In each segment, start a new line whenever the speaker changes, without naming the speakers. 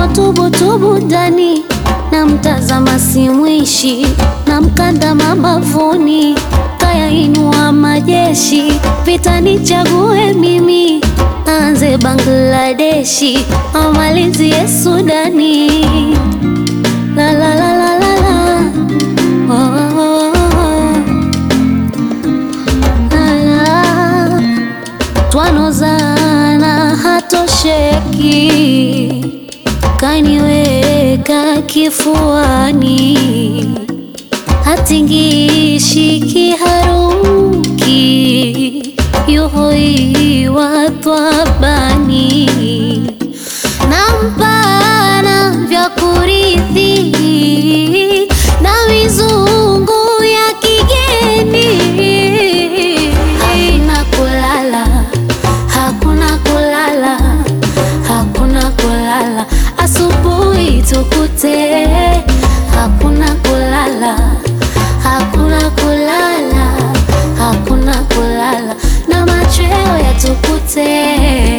tubutubu ndani na mtazama simwishi na mkanda mabavuni kaya inua majeshi vita nichague mimi anze Bangladeshi amalizie Sudani la la la la la la oh, oh, oh, oh. La, la. Twanozana hatosheki kaniweka kifuani hatingishi kiharuki yuhoiwa twabani nampana vya kurithi na mizungu ya kigeni hakuna kulala hakuna kulala hakuna kulala asubuhi tukute hakuna kulala hakuna kulala hakuna kulala na machweo yatukute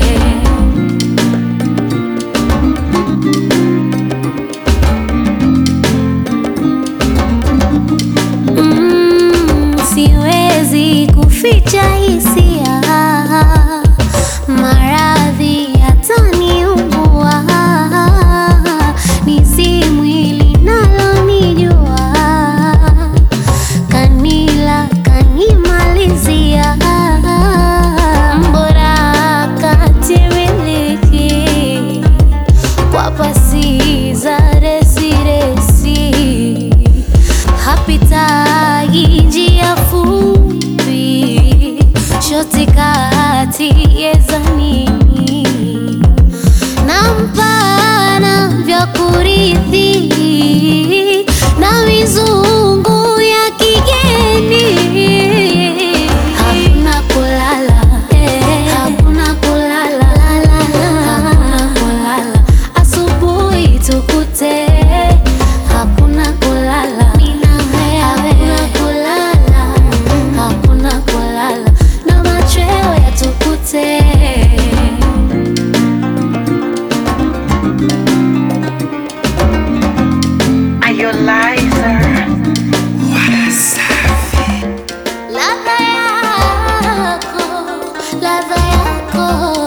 Mm, siwezi kuficha hisia, maradhi yataniumbua, ni si mwili nalonijua, kanila kanimalizia, mbora katimiliki kwa pasi za resiresi hapitagi njia fupi shoti kati yezanini na mpana vya kurithi na mizungu ya kigeni hakuna kulala hakuna kulala hakuna kulala asubuhi tukute hakuna kulala hakuna kulala hakuna kulala na machweo yatukute
Are you liar?
ladha yako ladha yako